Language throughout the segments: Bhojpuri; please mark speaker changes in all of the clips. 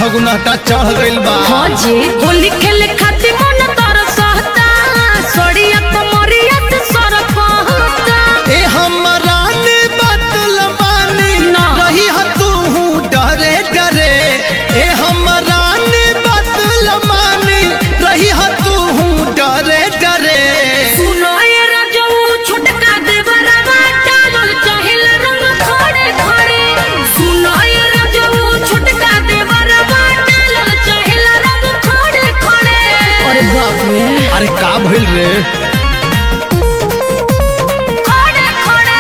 Speaker 1: फगुनहटा चढ़ गइल बा
Speaker 2: हाँ जी होली खेले खातिर मन तरसता सड़िया कमरिया से सरकता
Speaker 1: ए हमरा ने बतल बानी
Speaker 2: ना।
Speaker 1: रही ह तू डरे डरे ए हमरा ने बतल मानी रही ह तू डरे डरे
Speaker 2: सुनो ये राजऊ छुटका देवरवा डालल चाहिल रंग खड़े खड़े सुनो ये राजऊ छुटका देवरवा डालल चाहिल रंग खड़े खड़े अरे बाप रे
Speaker 1: अरे का भइल रे
Speaker 2: खड़े खड़े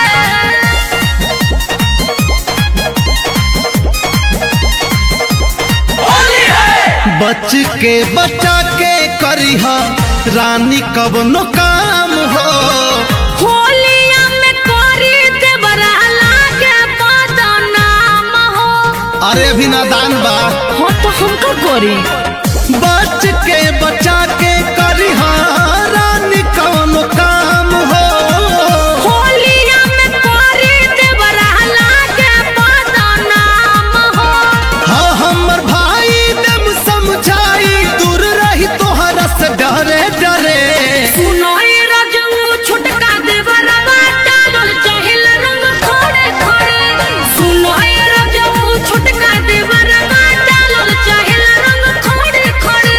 Speaker 1: बच के बचा के करी ह रानी कवनो काम हो
Speaker 2: होलिया में करी देवरा लागे बदनाम हो
Speaker 1: अरे अभी नादान बा
Speaker 2: हो तो हम का करी
Speaker 1: बच के बचा के करी ह रानी कवनो काम हो
Speaker 2: होलिया में करी देवरा लागे बदनाम हो
Speaker 1: हाँ हमर भाई दम समझाई दूर रही तोहरा से डरे डरे
Speaker 2: सुनो ये राजू छुटका देवरवा डालल चाहिल रंग खड़े खड़े सुनो ये राजू छुटका देवरवा डालल चाहिल रंग खड़े खड़े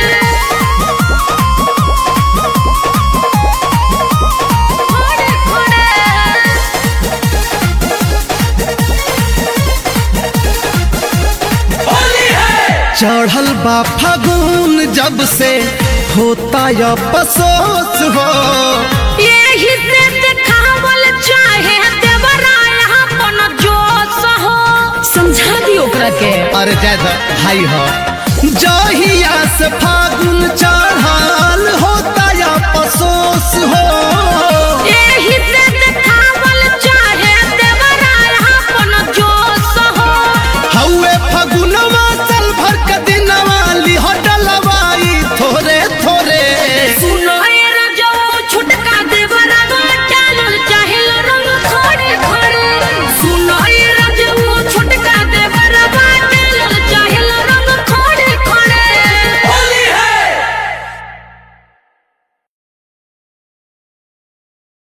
Speaker 2: खड़े खड़े
Speaker 1: चढ़ल बा फागुन जब से होता या अफसोस हो
Speaker 2: यही से देखावल चाहे देवरा यहाँ पन जोश हो समझा दी ओकरा के
Speaker 1: अरे ज्यादा भाई हो जहिया से